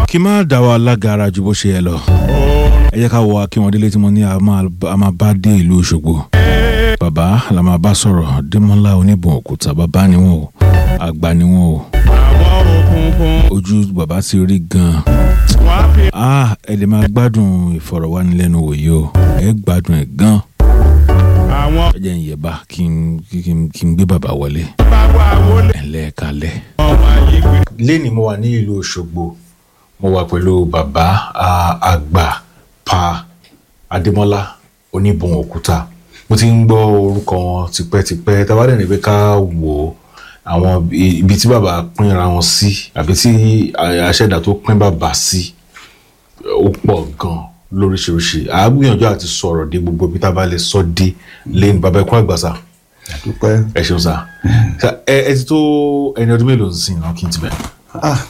kí n má dá wa lágara ju bó ṣe yẹ lọ ẹ jẹ́ ká wọ akínwọ̀ndélé tí mo ní a máa a máa bá dé ìlú Òṣogbo bàbá la máa bá sọ̀rọ̀ Démọ́lá oníbọn òkúta bàbá ni wọn o àgbà ni wọn o àwọn òkùnkùn ojú bàbá ti rí gan-an wọ́n á fi ah ẹ lè máa gbádùn ìfọ̀rọ̀wánilẹ́nuwò yìí o ẹ gbádùn ẹ̀ gan-an àwọn ẹ jẹ́ ń yẹ̀bá kí n kí n kí n gbé bàbá wọlé bá wà wọlé ẹ̀ lẹ́ẹ̀kalẹ̀. ọmọ ayé gbé. lẹ́ni mo wà ní ìlú Òṣogbo mo wà pẹ̀lú bàbá ah, àgbà pa Adémọ́lá oníbọn òkúta mo ti ń gbọ́ orúkọ wọn tipẹ́tipẹ́ tá a bá dẹ̀ ní pé ká wò ó àwọn ibi tí bàbá pínra wọn sí àbí tí àṣẹ̀dá tó pín bàbá sí ó pọ̀ gan lóríṣiríṣi à á gbìyànjú àti sọ̀rọ̀ dé gbogbo ibi tá a bá lè sọ dé lẹ́nu bàbá ẹ̀kọ́ àgbàsà dúpẹ́. ẹ ṣeun sá ẹ ẹ ti tó ẹni ọdún mélòó sí náà kí n ti bẹ̀rẹ̀. Ah,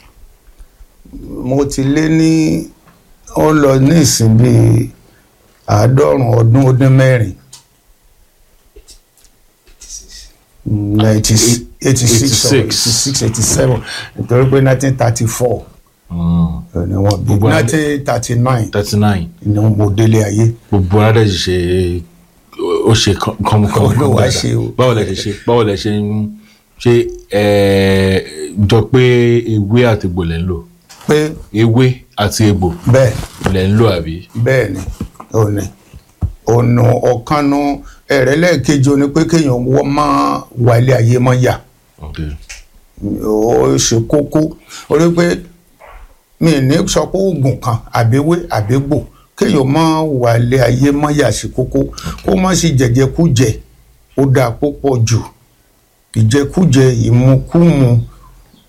mo ti lé ní ó lọ ní ìsìn bíi àádọ́rùn ọdún ó dín mẹ́rin ninety eighty six or 86. eighty six eighty seven nítorí pé nineteen thirty four ni wọ́n bí Gbogbo adé- nineteen thirty nine thirty nine ni mo délé ayé gbogbo aládé ṣe ó ṣe kọ́mọkọ́mọ Olúwa ṣe o. báwo lẹ ṣe ṣe báwo lẹ ṣe ń ṣe ẹ jọ pé ewé àti egbò lẹ ń lò pé ewé àti egbò bẹ́ẹ̀ lẹ ń lò àbí. bẹ́ẹ̀ ni ó ní ọ̀nà ọ̀kanu ẹ̀rẹ́ lẹ́ẹ̀kejì ó ní pé kéèyàn wọ́n máa wà ilé ayé mọ́ yà Okay. ó ṣe kókó ó rí pé mi ní sọ pé oògùn kan àbẹ́wé àbẹ́gbò kéèyàn máa wà ilé ayé mọ́ yà sí kókó kó má sì jẹjẹkújẹ ó dáa púpọ̀ jù ìjẹkújẹ ìmukúmu